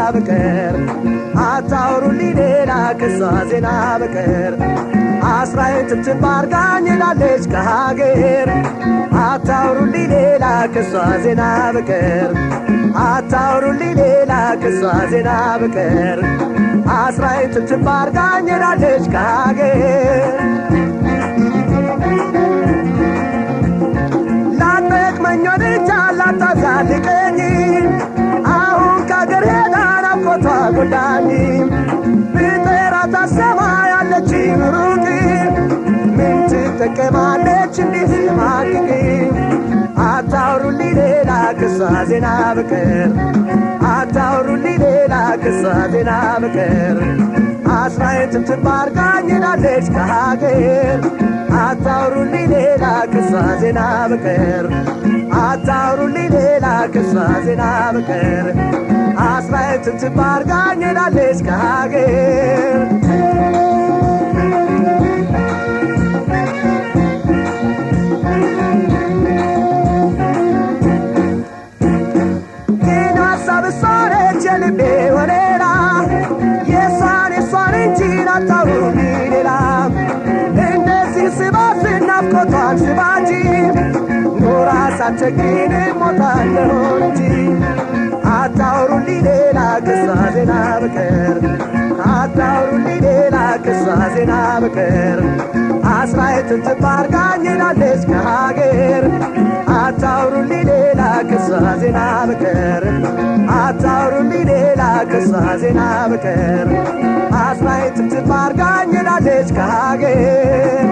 በቀር አታውሩልኝ ሌላ ከሷ ዜና በቀር አስራዬን ትብትብ አርጋኝ ሄዳለች ከሀገር አታውሩልኝ ሌላ ከሷ ዜና በቀር አታውሩልኝ ሌላ ከሷ ዜና በቀር አስራዬን ትብትብ አርጋኝ ሄዳለች ከሀገር ላጠቅመኝ ወድጃ ላታዛልቀኝ አሁን ከአገር ሄዳ ናፍቆቷ ጎዳኝ ብጠራት አሰማ ያለች ሩቅ ምን ትጠቀማለች እንዲህ ማቅቅ አታውሩልኝ ሌላ ክሷ ዜና በቀር አታውሩልኝ ሌላ ክሷ ዜና በቀር አስራዬን ትብትብ አርጋኝ ሄዳለች ከሀገር አታውሩልኝ ሌላ ክሷ ዜና በቀር አታውሩልኝ ሌላ ክሷ ዜና በቀር አስራዬን ትብትብ አርጋኝ ሄዳለች ከሀገር ግን ሀሳብ እሷ ነች የልቤ ወሌላ የእሷን የእሷን እንጂ አታውሩልኝ ሌላ እንደዚህ ስባት ናፍቆቷን ስባጂ ኖራ ሳትቸግሪን ሞታለሁ እንጂ አታውሩልኝ ሌላ ክሷ ዜና በቀር አታውሩልኝ ሌላ ክሷ ዜና በቀር አስራዬን ትብትብ አርጋኝ ሄዳለች ከሀገር አታውሩልኝ ሌላ ክሷ ዜና በቀር አታውሩልኝ ሌላ ክሷ ዜና በቀር አስራዬን ትብትብ አርጋኝ ሄዳለች ከሀገር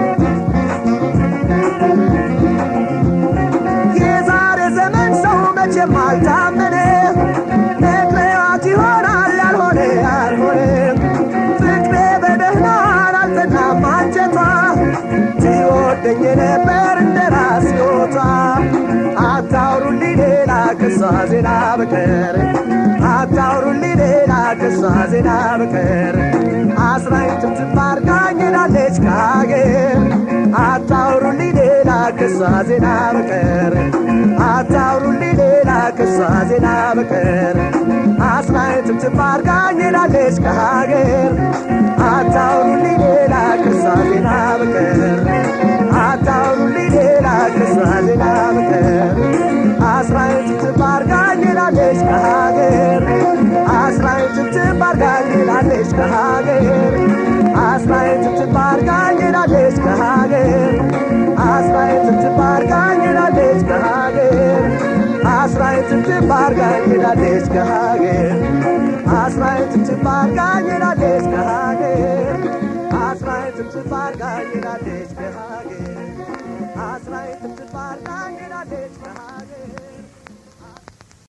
የዛሬ ዘመን ሰው መቼም አልታመነ ነግሬዋት ይሆናል ያልሆነ ያልሆነ ፍቅሬ በደህና አልጠናም አንጀቷ ትወደኝ ነበር እንደ ራስ ሕይወቷ አታውሩልኝ ሌላ ክሷ ዜና በቀር አታውሩልኝ ሌላ ክሷ ዜና በቀር አስራዬን ትብትብ አርጋኝ ሄዳለች ከሀገር አታውሩልኝ ሌላ ክሷ ዜና በቀር አታውሩልኝ ሌላ ክሷ ዜና በቀር አስራዬን ትብትብ አርጋኝ ሄዳለች ከሀገር አታውሩልኝ ሌላ ክሷ ዜና በቀር አታውሩልኝ ሌላ ክሷ ዜና በቀር አስራዬን ትብትብ አርጋኝ ሄዳለች ከሀገር አስራዬን ትብትብ አርጋኝ ሄዳለች ከሀገር አስራዬን ትብትብ አርጋኝ ሄዳለች ከሀገር አስራዬን ትብትብ አርጋኝ ሄዳለች ከሀገር አስራዬን ትብትብ አርጋኝ ሄዳለች ከሀገር አስራዬን ትብትብ አርጋኝ ሄዳለች ከሀገር አስራዬን ትብትብ አርጋኝ ሄዳለች ከሀገር